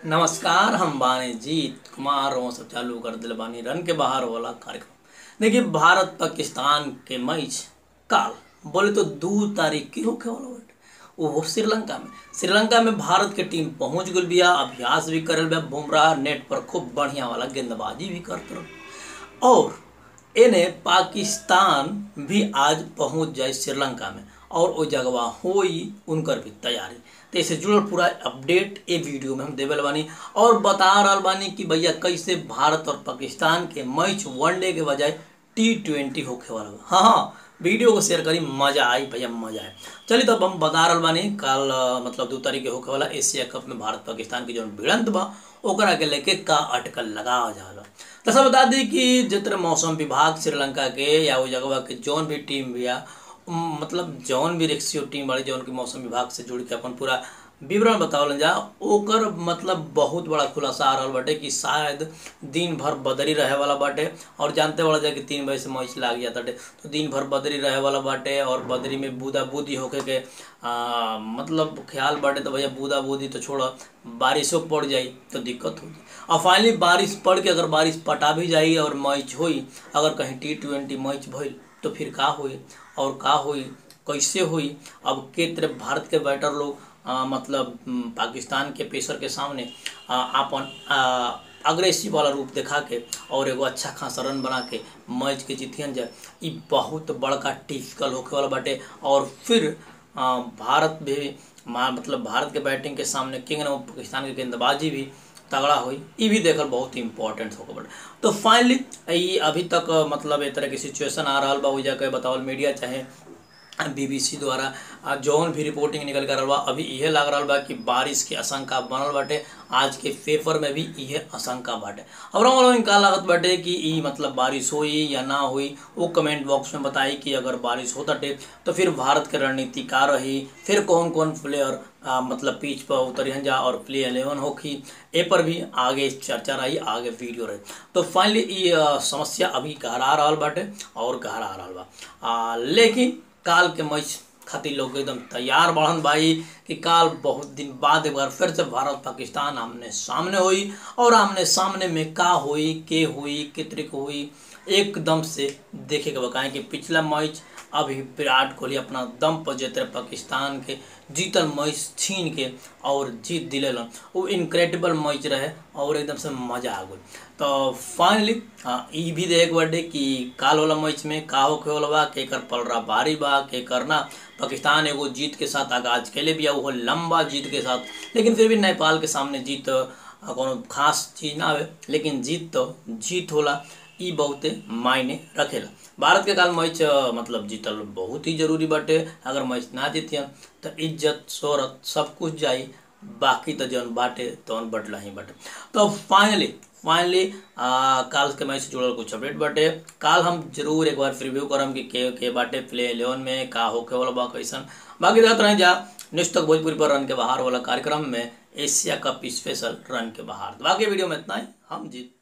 नमस्कार हम बानी जीत कुमार और सब चालू कर दिल बानी रन के बाहर वाला कार्यक्रम देखिए भारत पाकिस्तान के मैच काल बोले तो दो तारीख की होखे वाला बाटे वो श्रीलंका में श्रीलंका में भारत के टीम पहुंच गई बिया अभ्यास भी करल बिया बुमराह नेट पर खूब बढ़िया वाला गेंदबाजी भी करत रहो और एने पाकिस्तान भी आज पहुंच जाए श्रीलंका में और वो जगवा होई उनकर भी तैयारी तो इससे जुड़ल पूरा अपडेट ए वीडियो में हम देवल बानी और बता रहा बानी कि भैया कैसे भारत और पाकिस्तान के मैच वनडे के बजाय टी ट्वेंटी होखे वाला बा। हाँ हाँ वीडियो को शेयर करी मजा आई भैया मजा आए चलिए तो अब हम बता रहा बानी कल अ, मतलब दो तारीख के होखे वाला एशिया कप में भारत पाकिस्तान की जो भिड़ंत बा ओकरा के लेके का अटकल लगा जाला तो सब बता दी कि जितने मौसम विभाग श्रीलंका के या वो जगह के जौन भी टीम बिया उम, मतलब जौन भी रेक्सियो टीम वाली जौन की मौसम विभाग से जुड़ के अपन पूरा विवरण बतावल जा ओकर मतलब बहुत बड़ा खुलासा आ रहल बाटे कि शायद दिन भर बदरी रहे वाला बाटे और जानते वाला जा कि तीन बजे से मैच लाग जाता तो दिन भर बदरी रहे वाला बाटे और बदरी में बूदा बूदी होके के आ, मतलब ख्याल बाटे तो भैया बूदा बूदी तो छोड़ बारिशों पड़ जाई तो दिक्कत होगी और फाइनली बारिश पड़ के अगर बारिश पटा भी जाई और मैच हुई अगर कहीं टी ट्वेंटी मैच भइल तो फिर का हुई और का हुई कैसे हुई अब के तरफ भारत के बैटर लोग आ, मतलब हम्म, पाकिस्तान के पेसर के सामने आ, आपन अग्रेसिव वाला रूप दिखा के और एगो अच्छा खासा रन बना के मैच के जीतियन जाए ई बहुत बड़का टिपिकल होखे वाला बाटे और फिर आ, भारत भी मा- मतलब भारत के बैटिंग के सामने किंग ने पाकिस्तान के गेंदबाजी भी तगड़ा हुई ई भी देखल बहुत इंपॉर्टेंट होकर बटे तो फाइनली ई अभी तक अ, मतलब ए तरह की सिचुएशन आ रहा बा वजह के बतावल मीडिया चाहे बीबीसी द्वारा आ, जौन भी रिपोर्टिंग निकल कर बा अभी इहे लाग रहा बा कि बारिश के आशंका बनल बाटे आज के पेपर में भी इहे आशंका बाटे अब रहा का लागत बाटे कि ई मतलब बारिश होई या ना होई वो कमेंट बॉक्स में बताई कि अगर बारिश हो ताटे तो फिर भारत के रणनीति का रही फिर कौन कौन प्लेयर आ, मतलब पिच पर उतरिहन जा और प्ले एलेवन होखी ए पर भी आगे चर्चा रही आगे वीडियो रही तो फाइनली ये आ, समस्या अभी गहरा रहल बाटे और गहरा रहल बा आ, लेकिन काल के मैच खातिर लोग एकदम तैयार बढ़न भाई कि काल बहुत दिन बाद एक बार फिर से भारत पाकिस्तान आमने सामने हुई और आमने सामने में का हुई के हुई कितने को हुई एकदम से देखे के बताएं कि पिछला मैच अभी विराट कोहली अपना दम पर जीते रहे पाकिस्तान के जीतल मैच छीन के और जीत दिलेलन वो इनक्रेडिबल मैच रहे और एकदम से मजा आ गई तो फाइनली हाँ ई भी देख बटे कि काल वाला मैच में का होखे वाला बा केकर पलरा भारी बा के करना पाकिस्तान एगो जीत के साथ आगाज कैले बिया वो लंबा जीत के साथ लेकिन फिर भी नेपाल के सामने जीत अ, कोनो खास चीज ना आवे लेकिन जीत तो जीत होला ई बहुते मायने रखेला भारत के काल मैच अ, मतलब जीतल बहुत ही जरूरी बाटे अगर मैच ना जीतियन तो इज्जत शोहरत सब कुछ जाई बाकी तो जौन बाटे तौन बटला ही बाटे तो फाइनली फाइनली काल के मैच से जुड़ल कुछ अपडेट बाटे काल हम जरूर एक बार रिव्यू करम कि के के बाटे प्ले इलेवन में का होके वाला बा कैसन बाकी देखते रह जा नेक्स्ट तक भोजपुरी पर रन के बाहर वाला कार्यक्रम में एशिया कप स्पेशल रन के बाहर बाकी वीडियो में इतना ही हम जीत